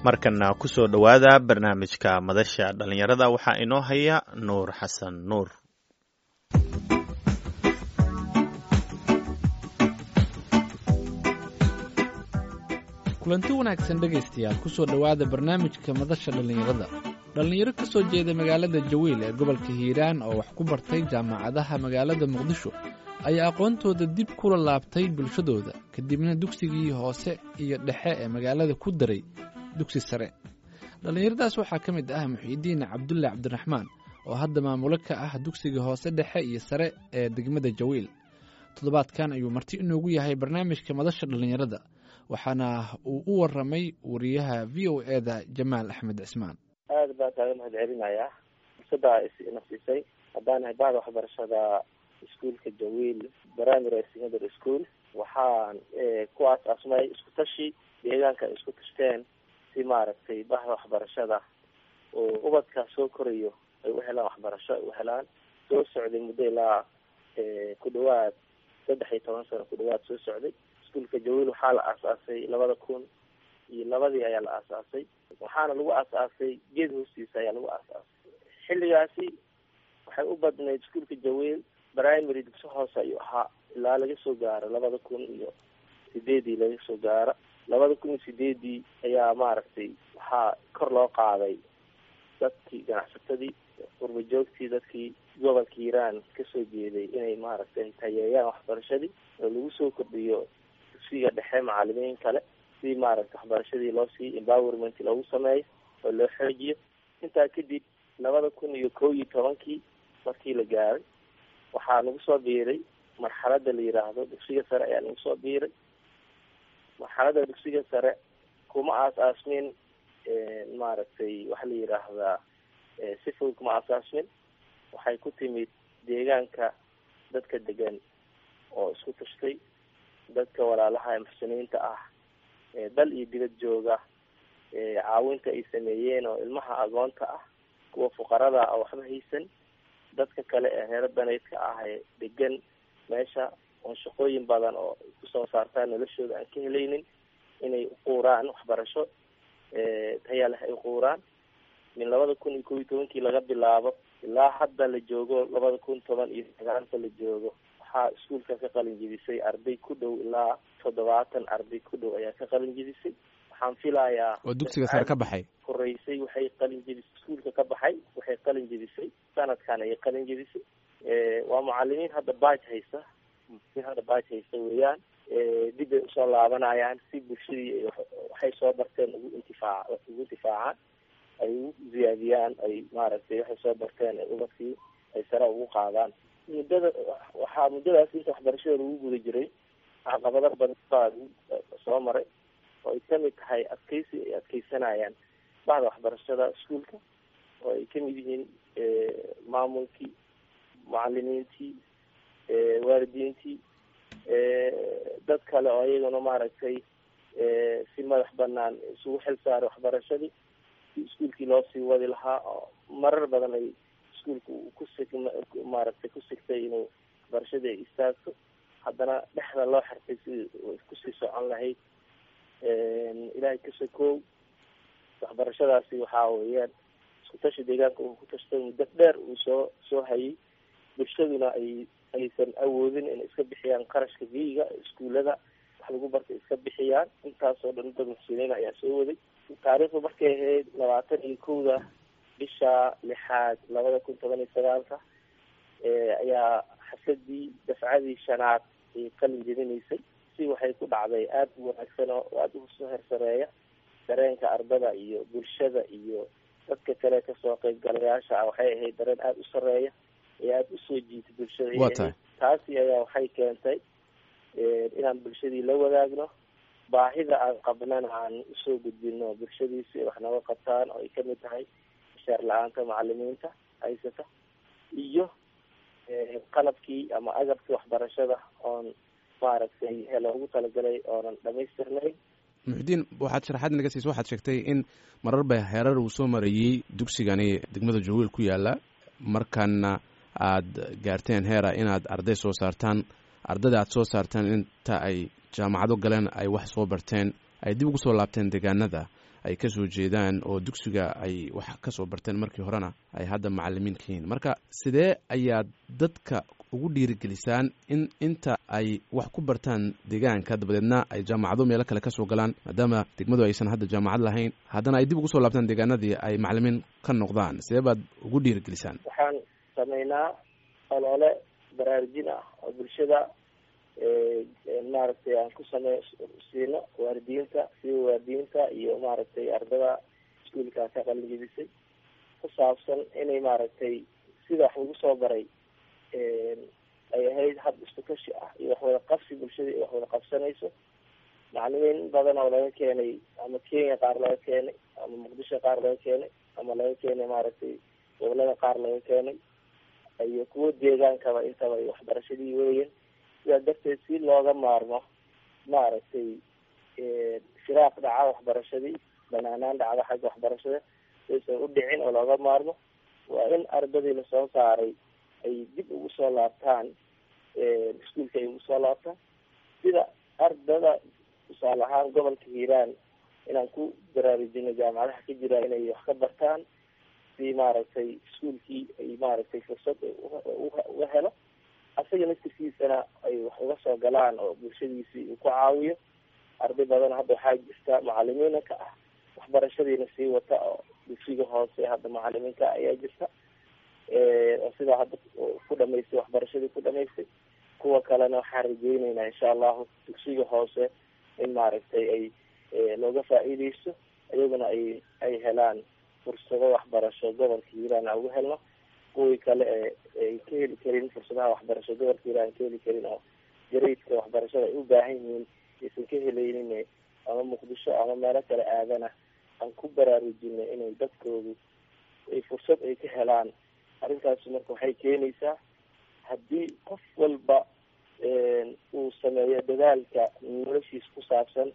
markana kusoo dhowaada barnaamijka madasha dhallinyarada waxaa inoo haya nuur xasan nuur kulanti wanaagsan dhegaystayaal kusoo dhowaada barnaamijka madasha dhallinyarada dhallinyaro ka soo jeeda magaalada jawiil ee gobolka hiiraan oo wax ku bartay jaamacadaha magaalada muqdisho ayaa aqoontooda dib kula laabtay bulshadooda kadibna dugsigii hoose iyo dhexe ee magaalada ku daray dugsi sare dhallinyaradaas waxaa ka mid ah muxiidiin cabdulle cabdiraxmaan oo hadda maamulo ka ah dugsiga hoose dhexe iyo sare ee degmada jawiil toddobaadkan ayuu marti inoogu yahay barnaamijka madasha dhallinyarada waxaana uu u waramay wariyaha v o eda jamaal axmed cismaan aad baan kaaga mahad celinayaa fursaddaa ina siisay haddaan nahay bahda waxbarashada iskuolka jawiil primary secondary school waxaan ku aas-aasmay isku tashi deegaanka isku tashteen si maaragtay bahda waxbarashada oo ubadka soo korayo ay u helaan waxbarasho ay u helaan soo socday muddo ilaa ku dhawaad saddex iyo toban sano ku dhawaad soo socday iskuolka jawiil waxaa la aas-aasay labada kun iyo labadii ayaa la aas-aasay waxaana lagu aas-aasay geed hoostiisa ayaa lagu aas-aasay xilligaasi waxay u badnayd iskuolka jawiil primary dugsi hoose ayuu ahaa ilaa laga soo gaaro labada kun iyo sideedii laga soo gaaro labada kun iyo sideedii ayaa maaragtay waxaa kor loo qaaday dadkii ganacsatadii qurba joogtii dadkii gobolka hiiraan kasoo jeeday inay maaragtay tayeeyaan waxbarashadii oo lagu soo kordhiyo dugsiga dhexe macalimiin kale si maaragtay waxbarashadii loo sii empowerment loogu sameeyo oo loo xoojiyo intaa kadib labada kun iyo kow iyo tobankii markii la gaaray waxaa nagu soo biiray marxalada la yiraahdo dugsiga sare ayaa nagu soo biiray marxalada dugsiga sare kuma aas-aasmin maaragtay waxa la yiraahdaa si fudud kuma aas-aasmin waxay ku timid deegaanka dadka degan oo isku tashtay dadka walaalaha muxsiniinta ah dal iyo dibad jooga caawinta ay sameeyeen oo ilmaha agoonta ah kuwa fuqarada ah oo waxba haysan dadka kale ee reero daneydka ah ee degan meesha oon shaqooyin badan oo kusoo saartaan noloshooda aan ka helaynin inay uquuraan waxbarasho taya leh ay uquuraan min labada kun iyo kow iyo tobankii laga bilaabo ilaa hadda la joogo labada kun toban iyo sagaalka la joogo waxaa iskuolka ka qalin jebisay arday ku dhow ilaa toddobaatan arday ku dhow ayaa ka qalin jebisay waxaan filayaa oo dugsiga sare ka baxay horeysay waxay qalin jebisay iskuolka ka baxay waxay qalin jebisay sanadkan ayay qalin jebisay waa mucalimiin hadda baaj haysta mucalimiin hadda baaj haysta weeyaan dib bay usoo laabanayaan si bulshadii waxay soo barteen ugu intifaac ugu intifaacaan ay ugu ziyaadiyaan ay maaragtay waxay soo barteen ay ubadkii ay sare ugu qaadaan muddada waxaa muddadaas inta waxbarashada lagu guda jiray caqabado badan baa soo maray oo ay kamid tahay adkeysi ay adkeysanayaan bahda waxbarashada iskuolka oo ay kamid yihiin maamulkii mucalimiintii waalidiintii dad kale oo iyaguna maaragtay si madax banaan isugu xil saaray waxbarashadii si iskuolkii loo sii wadi lahaa oo marar badan ay iskuolka ku sig maaragtay ku sigtay inuu waxbarashadii ay istaagto haddana dhexda loo xirtay si kusii socon lahayd ilaahay kasoo koow waxbarashadaasi waxaa weeyaan isku tashi deegaanka uu ku tashtay muddo dheer uu soo soo hayay bulshaduna ay aysan awoodin inay iska bixiyaan qarashka biyiga iskuullada wax lagu bartay iska bixiyaan intaasoo dhan dad muxsiniin ayaa soo waday taariikhdu markay ahayd labaatan iyo kowda bisha lixaad labada kun toban iyo sagaalka ayaa xasadii dafcadii shanaad ay qalin jebinaysay si waxay ku dhacday aada u wanaagsan oo aada usoo hersareeya dareenka ardada iyo bulshada iyo dadka kale kasoo qeybgalayaasha ah waxay ahayd dareen aada u sareeya ee aada usoo jiitay bulshada taasi ayaa waxay keentay inaan bulshadii la wadaagno baahida aan qabnana aan usoo gudbino bulshadii si ay wax nooga qabtaan oo ay kamid tahay mishaar la-aanta macalimiinta haysata iyo qalabkii ama agabkii waxbarashada oon maaragtay loogu talagalay oonan dhamaystirnayn muxudiin waxaad sharaxaad naga siisa waxaad sheegtay in marar ba heerar uu soo marayey dugsigani degmada jawiil ku yaala markaana aada gaarteen heera inaad arday soo saartaan ardayda aad soo saartaan inta ay jaamacado galeen ay wax soo barteen ay dib ugu soo laabteen deegaanada ay kasoo jeedaan oo dugsiga ay wax kasoo barteen markii horena ay hadda macalimiin ka yihiin marka sidee ayaad dadka ugu dhiirigelisaan in inta ay wax ku bartaan deegaanka dabadeedna ay jaamacado meelo kale kasoo galaan maadaama degmadu aysan hadda jaamacad lahayn haddana ay dib ugu soo laabtaan deegaanadii ay macalimiin ka noqdaan sidee baad ugu dhiirigelisaan waxaan sameynaa olole baraarujin ah oo bulshada maaragtay aan ku samey siino waalidiinta siba waalidiinta iyo maaragtay ardada iskuolkaa ka qalinjebisay ku saabsan inay maaragtay sida wax lagu soo baray ay ahayd hab isku tashi ah iyo waxwada qabsi bulshada iyo waxwada qabsanayso macalimiin badan oo laga keenay ama kenya qaar laga keenay ama muqdisho qaar laga keenay ama laga keenay maaragtay gobolada qaar laga keenay iyo kuwo deegaankaba intaba ay waxbarashadii weeyen sidaa darteed si looga maarmo maaragtay firaaq dhaca waxbarashadii banaanaan dhacda xagga waxbarashada saysan u dhicin oo looga maarmo waa in ardadii lasoo saaray ay dib ugu soo laabtaan iskuolka ay ugu soo laabtaan sida ardada tusaale ahaan gobolka hiiraan inaan ku baraarujino jaamacadaha ka jira inay wax ka bartaan si maaragtay iskuolkii ay maaragtay fursad uga helo asaga naftirkiisana ay wax uga soo galaan oo bulshadiisii uu ku caawiyo arday badan hadda waxaa jirta macalimiina ka ah waxbarashadiina sii wata oo dugsiga hoose hadda macalimiinka ayaa jirta oo sidaa hadda ku dhamaystay waxbarashadii ku dhamaystay kuwa kalena waxaan rajeyneynaa insha allahu dugsiga hoose in maaragtay ay looga faa-iideysto iyaguna ay ay helaan fursado waxbarasho gobolka hiiraan aan uga helno kuwii kale ee ay ka heli karin fursadaha waxbarasho gobolka hiiraan ka heli karin oo gareydka waxbarashada ay u baahan yihiin aysan ka helaynin ama muqdisho ama meelo kale aadana aan ku baraarujinay inay dadkoodu ay fursad ay ka helaan arrintaas marka waxay keenaysaa haddii qof walba uu sameeyo dadaalka noloshiisa ku saabsan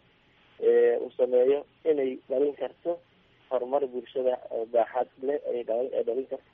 uu sameeyo inay dhalin karto horumar bulshada baaxad leh ay dhalin ay dhalin karto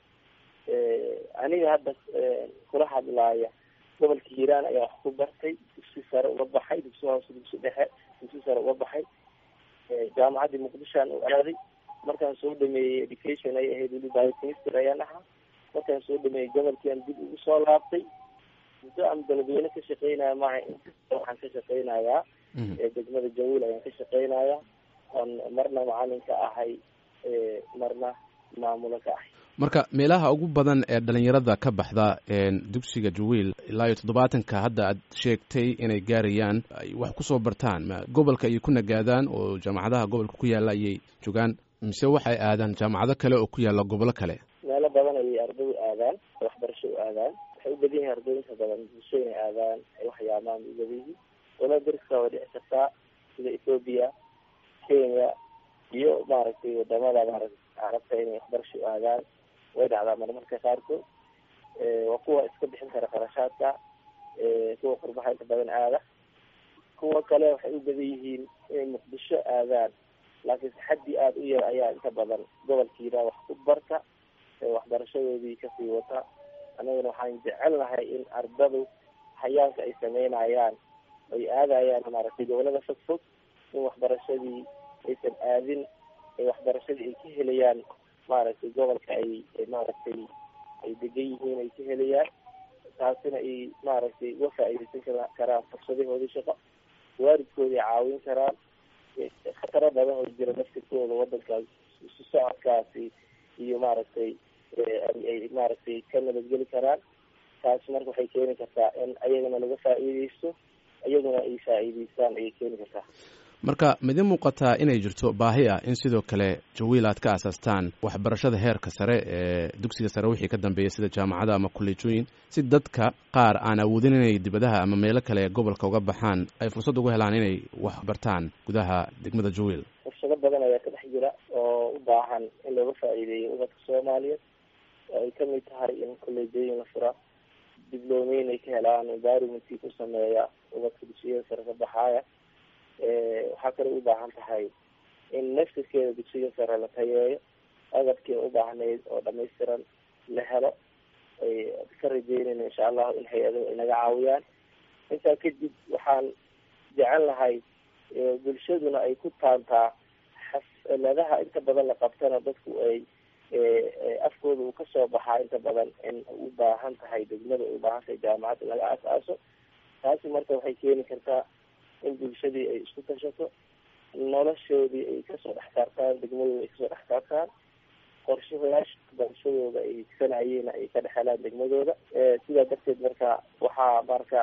aniga hadda kula hadlaaya gobolka hiiraan ayaa wax ku bartay dugsi sare uga baxay dugsi hoose dugsi dhexe dugsi sare uga baxay jaamacaddii muqdishoan u aaday markaan soo dhameeyey education ay ahayd weli biochemistry ayaan ahaa markaan soo dhameeyey gobolkiian dib ugu soo laabtay muddo aan beledweyne ka shaqeynaya maha waxaan ka shaqeynayaa degmada jawiil ayaan ka shaqeynayaa oon marna macalin ka ahay marna maamulo ka ahay marka meelaha ugu badan ee dhalinyarada ka baxda dugsiga jawiil ilaa iyo toddobaatanka hadda aad sheegtay inay gaarayaan ay wax kusoo bartaan ma gobolka ayay ku nagaadaan oo jaamacadaha gobolka ku yaalla ayay joogaan mise waxay aadaan jaamacado kale oo ku yaalla gobolo kale meelo badan ayay ardadu aadaan waxbarasho u aadaan waxay u badan yihin ardooyinka badan bulsho inay aadaan ay waxyaamaan u badan yihiin wala dariska waa dhici kartaa sida ethoobiya kenya iyo maaragtay wadamada maaragtay carabta inay waxbarasho u aadaan way dhacdaa marmarka qaarkood waa kuwa iska bixin kara qarashaadka kuwa qurbaha inta badan aada kuwa kale waxay u badan yihiin inay muqdisho aadaan laakiin saxadii aada u yar ayaa inta badan gobolkiina wax ku barta waxbarashadoodii kasii wata annaguna waxaan jecelnahay in ardadu hayaanka ay sameynayaan ay aadayaan maaragtay gobolada fog fog in waxbarashadii aysan aadin waxbarashadii ay ka helayaan maaragtay gobolka ay maaragtay ay degan yihiin ay ka helayaan taasina ay maaragtay uga faa-iideysan karaan fursadahoodii shaqo waalidkooda ay caawin karaan khataro badan oo jira naftirkooda wadankaas isu socodkaasi iyo maaragtay ay maaragtay ka nabadgeli karaan taas marka waxay keeni kartaa in ayagana laga faa-iideysto iyaguna ay faa-iideystaan ayay keeni kartaa marka midin muuqataa inay jirto baahi ah in sidoo kale jawiil aad ka asaastaan waxbarashada heerka sare ee dugsiga sare wixii ka dambeeya sida jaamacada ama kolleejooyin si dadka qaar aan awoodin inay dibadaha ama meelo kale ee gobolka uga baxaan ay fursad ugu helaan inay wax bartaan gudaha degmada jawiil fursado badan ayaa ka dhex jira oo u baahan in looga faa-iideeyo ubadka soomaaliyeed oo ay kamid tahay in kolleejooyin la fura diblomeyn ay ka helaan environmentkii ku sameeya ubadka dugsiyada sare ka baxaaya waxaa kale u baahan tahay in naftirkeeda dugsiga sare la tayeeyo agabkii u baahnayd oo dhamaystiran la helo ay ka rajeynayna insha allahu in hay-adahu ay naga caawiyaan intaa kadib waxaan jecel lahay bulshaduna ay ku taantaa xafladaha inta badan la qabtana dadku ay afkooda uu kasoo baxaa inta badan in u baahan tahay degmada u baahan tahay jaamacadda laga aas-aaso taasi marka waxay keeni kartaa in bulshadii ay isku tashato noloshoodii ay kasoo dhex saartaan degmadooda ay kasoo dhex saartaan qorshayaasha barashadooda ay sanayeen ay ka dhex helaan degmadooda sidaa darteed marka waxaa marka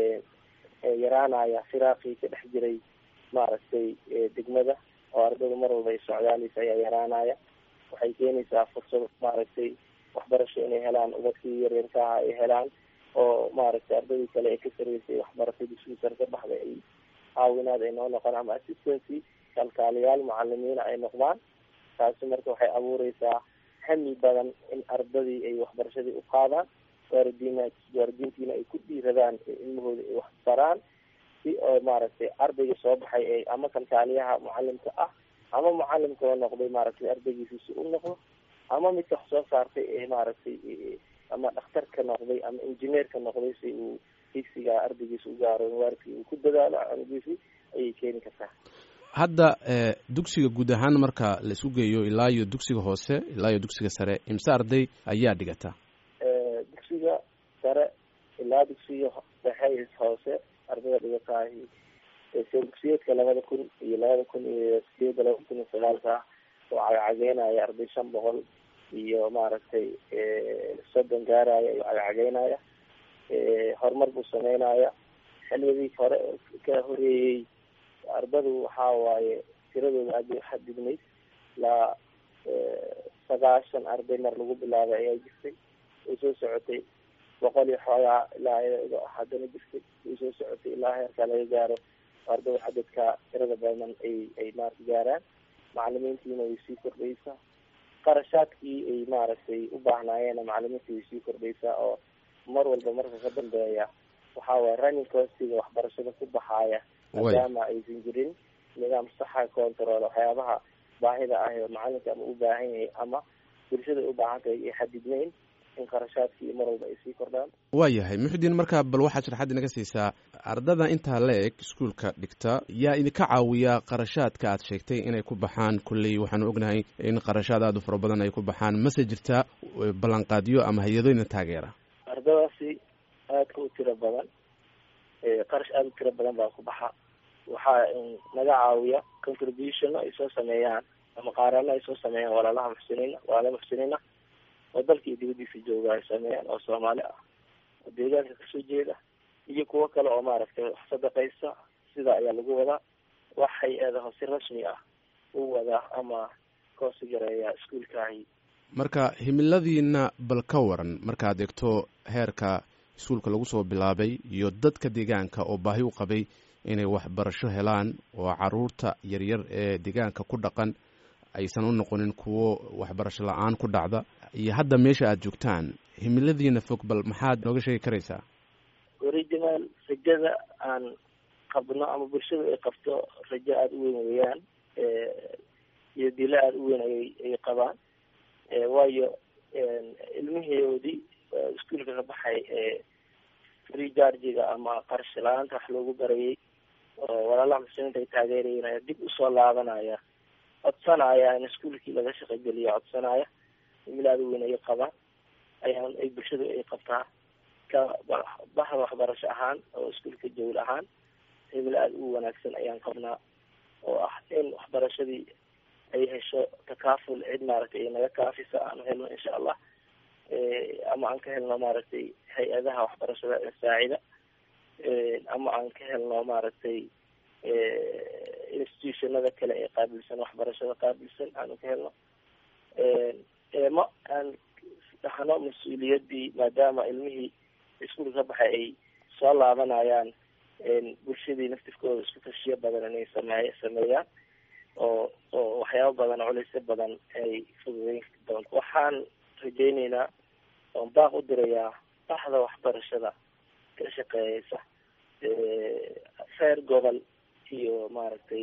yaraanaya firaaqii ka dhex jiray maaragtay degmada oo ardayda mar walba ay socdaaleysa ayaa yaraanaya waxay keenaysaa fursad maaragtay waxbarasho inay helaan ubadkii yaryarkaha ay helaan oo maaragtay ardaydii kale ee ka sareysay waxbaratay dugsigii sare ka baxday ay caawinaad ay noo noqon ama assistancy kalkaaliyaal macalimiina ay noqdaan taasi marka waxay abuureysaa hami badan in ardadii ay waxbarashadii u qaadaan waaridiina waaridiintiina ay ku dhiiradaan ilmahooda ay wax baraan si oo maaragtay ardayga soo baxay ee ama kalkaaliyaha mucalimka ah ama mucalimka oo noqday maaragtay ardaygiisi si u noqdo ama midka wax soo saartay ee maaragtay ama dhakhtarka noqday ama injineerka noqday si uu higsiga ardaygiisa u gaaro waaridkii uu ku dadaalo anigiisi ayay keeni kartaa hadda dugsiga guud ahaan marka la isku geeyo ilaa iyo dugsiga hoose ilaa iyo dugsiga sare imse arday ayaa dhigata dugsiga sare ilaa dugsiga dhexe hoose ardayda dhigataahi se dugsiyeedka labada kun iyo labada kun iyo sideeda labada kun iyo sagaalka oo cagacageenaya arday shan boqol iyo maaragtay soddon gaaraya iyo cagacageenaya horumar buu sameynaya xilligii hore ka horeeyey ardadu waxaa waaye tiradooda aad bay uxadidnayd ilaa sagaashan arday mar lagu bilaabay ayaa jirtay way soo socotay boqol iyo xoogaa ilaa haddana jirtay way soo socotay ilaa heerkaa laga gaaro ardada cadadka tirada badan ay ay maarata gaaraan macalimiintiina way sii kordhaysaa qarashaadkii ay maaragtay u baahnaayeenna macalimiinta way sii kordhaysaa oo mar walba marka ka dambeeya waxaa waye running costiga waxbarashada ku baxaaya maadaama aysan jirin nidaam saxa control waxyaabaha baahida ah oo macalinka ama u baahan yahay ama bulshada u baahan tahay ay xadidnayn in qarashaadkii mar walba ay sii kordhaan waa yahay muxudiin marka bal waxaad sharaxaad inaga siisaa ardada intaa la eg iskuolka dhigta yaa idinka caawiya qarashaadka aad sheegtay inay ku baxaan kolley waxaanu ognahay in qarashaad aada u fara badan ay ku baxaan mase jirta ballanqaadyo ama hay-adooyna taageera ardadaasi aadka u tiro badan qarash aada u tiro badan baa ku baxa waxaa naga caawiya contribution ay soo sameeyaan ama qaarano ay soo sameeyaan walaalaha muxsiniina walaala muxsiniina oo dalka iyo dibadiisa jooga ay sameeyaan oo soomaali ah oo deegaanka kasoo jeeda iyo kuwo kale oo maaragtay wax sadaqaysa sida ayaa lagu wadaa wax hay-adaho si rasmi ah u wadaa ama koosi gareeya iskuolkaahi marka himiladiina bal ka waran markaad eegto heerka iskuolka lagu soo bilaabay iyo dadka deegaanka oo baahi u qabay inay waxbarasho helaan oo caruurta yaryar ee deegaanka ku dhaqan aysan u noqonin kuwo waxbarasho la-aan ku dhacda iyo hadda meesha aada joogtaan himiladiina fog bal maxaad nooga sheegi karaysaa original rajada aan qabno ama bulshada ay qabto rajo aada u weyn weeyaan iyo dilo aada u weyn ayay ay qabaan waayo ilmihoodii iskuolka ka baxay free chargiga ama qarash la-aanta wax loogu barayay oo walaalaha muslimiinta ay taageerayeen ayaa dib usoo laabanaya codsanaya in iskuolkii laga shaqogeliyo codsanaya himilo aada u weyn ayay qabaan ayaan ay bulshadu ay qabtaa ka bahda waxbarasho ahaan oo iskuolka jawl ahaan himilo aada u wanaagsan ayaan qabnaa oo ah in waxbarashadii ay hesho takaaful cid maaragtay ay naga kaafisa aanu helno insha allah ama aan ka helno maaragtay hay-adaha waxbarashada ee saacida ama aan ka helno maaragtay institutionada kale ee qaabilsan waxbarashada qaabilsan aanu ka helno ma aan dhahno mas-uuliyadii maadaama ilmihii iskuolka ka baxay ay soo laabanayaan bulshadii naftifkooda isku tashiyo badan inay sameey sameeyaan oo oo waxyaaba badan culeysyo badan ay fududeyn doonto waxaan rajeyneynaa oon baaq u dirayaa baxda waxbarashada ka shaqeeyeysa reer gobol iyo maaragtay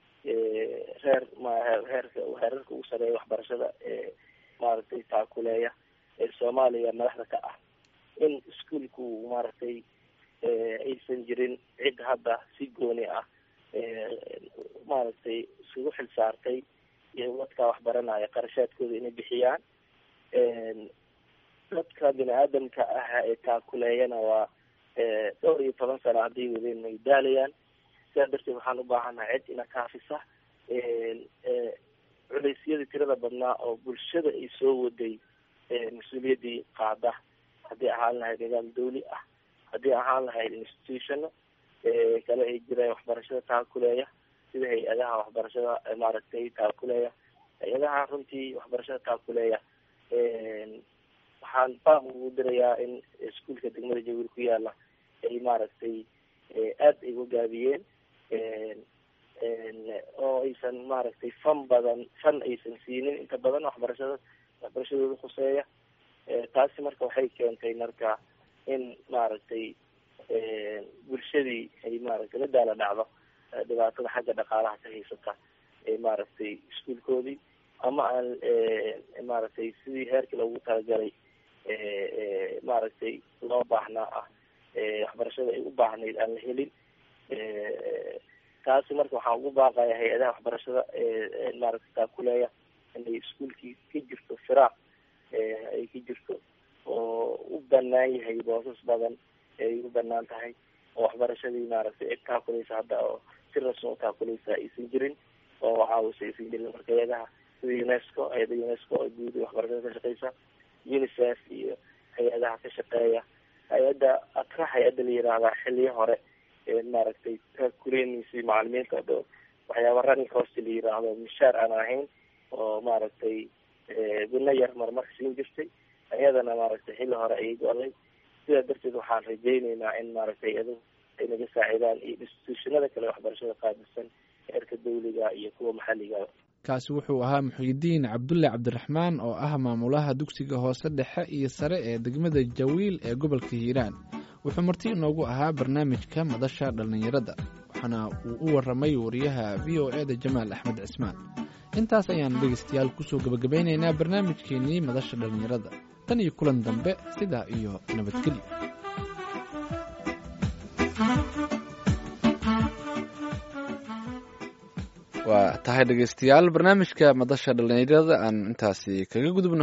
reer mheerka heerarka ugu sareeya waxbarashada ee maaragtay taakuleeya ee soomaaliya madaxda ka ah in iskuolku maaragtay aysan jirin cid hadda si gooni ah maaragtay isugu xil saartay iyo dadka waxbaranaya qarashaadkooda inay bixiyaan dadka bini aadamka ah ee taakuleeyana waa dhowr iyo toban sano hadday wadeen ay daalayaan sidaa darteed waxaan u baahanahay cid ina kaafisa culeysyadii tirada badnaa oo bulshada ay soo waday mas-uuliyaddii qaada haddii ahaan lahayd nidaam dawli ah haddii ahaan lahayd institutiono kale ay jiraan waxbarashada taakuleeya sida hay-adaha waxbarashada maaragtay taakuleeya hay-adaha runtii waxbarashada taakuleeya waxaan baaq ugu dirayaa in iskuolka degmada jawiil ku yaala ay maaragtay aada ay ugaabiyeen oo aysan maaragtay fan badan fan aysan siinin inta badan waxbarashada waxbarashadooda khuseeya taasi marka waxay keentay marka in maaragtay bulshadii ay maaragtay la daala dhacdo dhibaatada xagga dhaqaalaha ka haysata ee maaragtay iskuolkoodii ama aan maaragtay sidii heerkii loogu talagalay maaragtay loo baahnaa ah waxbarashada ay u baahnayd aan la helin taasi marka waxaan ugu baaqaya hay-adaha waxbarashada maaragtay taakuleeya inay iskuolkii ka jirto firaaq ay ka jirto oo u banaan yahay boosas badan ay u banaan tahay oo waxbarashadii maaragtay cid taakuleysa hadda oo si rasmi u taakuleysa aysan jirin oo caawisa aysan jirin marka hay-adaha sida unesco hay-ada unesco oo guud waxbarashada ka shaqeysa unicef iyo hay-adaha ka shaqeeya hay-adda atra hay-adda la yiraahdaa xiliyo hore maaragtay taakuleynaysa macalimiinta o dho waxyaaba running cost la yiraahdo mishaar aan ahayn oo maaragtay guna yar marmarka siin jirtay iyadana maaragtay xilli hore ayay go-day sidaa darteed waxaan rajeyneynaa in maaragtay iyadu ay naga saacidaan iyo institutionada kale waxbarashada qaadisan heerka dawliga iyo kuwa maxalliga kaasi wuxuu ahaa muxiidiin cabdulle cabdiraxmaan oo ah maamulaha dugsiga hoose dhexe iyo sare ee degmada jawiil ee gobolka hiiraan wuxuu marti inoogu ahaa barnaamijka madasha dhallinyarada waxaana uu u waramay wariyaha v o e da jamaal axmed cismaan intaas ayaan dhegeystayaal kusoo gebagabeyneynaa barnaamijkeenii madasha dhallinyarada tan iyo kulan dambe sidaa iyo nabadgelyo waa tahay dhegeystayaal barnaamijka madasha dhallinyarada aan intaasi kaga gudubno